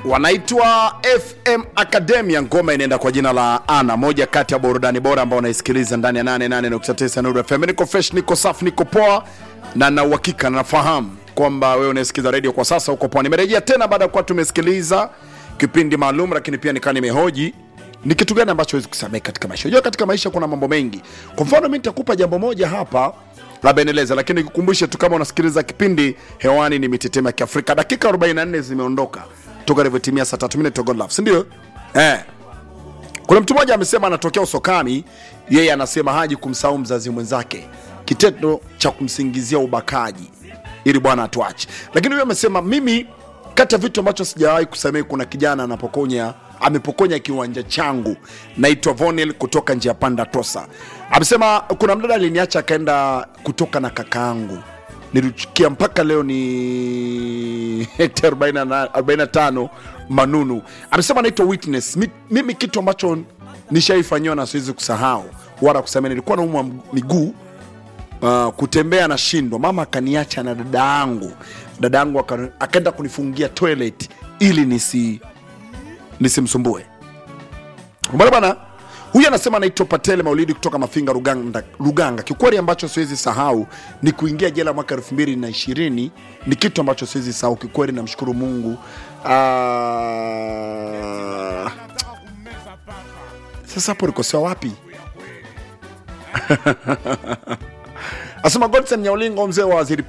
wanaitwa FM Academia. Ngoma inaenda kwa jina la Ana, moja kati ya burudani bora ambao unaisikiliza ndani ya 88.9 Nuru FM. Niko fresh, niko safi, niko poa na na uhakika nafahamu kwamba wewe unasikiliza radio kwa sasa uko poa. Nimerejea tena baada ya kuwa tumesikiliza kipindi maalum, lakini pia nikaa nimehoji ni kitu gani ambacho huwezi kusamehe katika maisha. Unajua katika maisha kuna mambo mengi. Kwa mfano mimi nitakupa jambo moja hapa labda endeleza, lakini nikukumbushe tu kama unasikiliza kipindi hewani, ni mitetemo ya Kiafrika. Dakika 44 zimeondoka toka ilivyotimia saa tatu minute to God love, si ndio? Eh, kuna mtu mmoja amesema anatokea Usokami, yeye anasema haji kumsahau mzazi mwenzake, kitendo cha kumsingizia ubakaji ili bwana atuache. Lakini huyo amesema mimi, kati ya vitu ambacho sijawahi kusamehe, kuna kijana anapokonya amepokonya kiwanja changu. Naitwa Vonel kutoka njia panda Tosa. Amesema kuna mdada aliniacha akaenda kutoka na kakaangu, nilichukia mpaka leo ni hekta 45 Manunu. Amesema naitwa Witness. Mi- Mimi kitu ambacho nishaifanyiwa na siwezi kusahau wala kusamehe, nilikuwa naumwa miguu uh, kutembea na shindo, mama akaniacha na dada yangu. Dada yangu aka- akaenda kunifungia toilet ili nisi nisimsumbue. Umeona bana? Huyu anasema anaitwa Patele Maulidi kutoka Mafinga Ruganga, Ruganga. Kiukweli ambacho siwezi sahau ni kuingia jela mwaka elfu mbili na ishirini. Ni kitu ambacho siwezi sahau kikweli, namshukuru Mungu. Ah, Sasa hapo nikosewa wapi? Asema Godson Nyaulingo, mzee wa waziri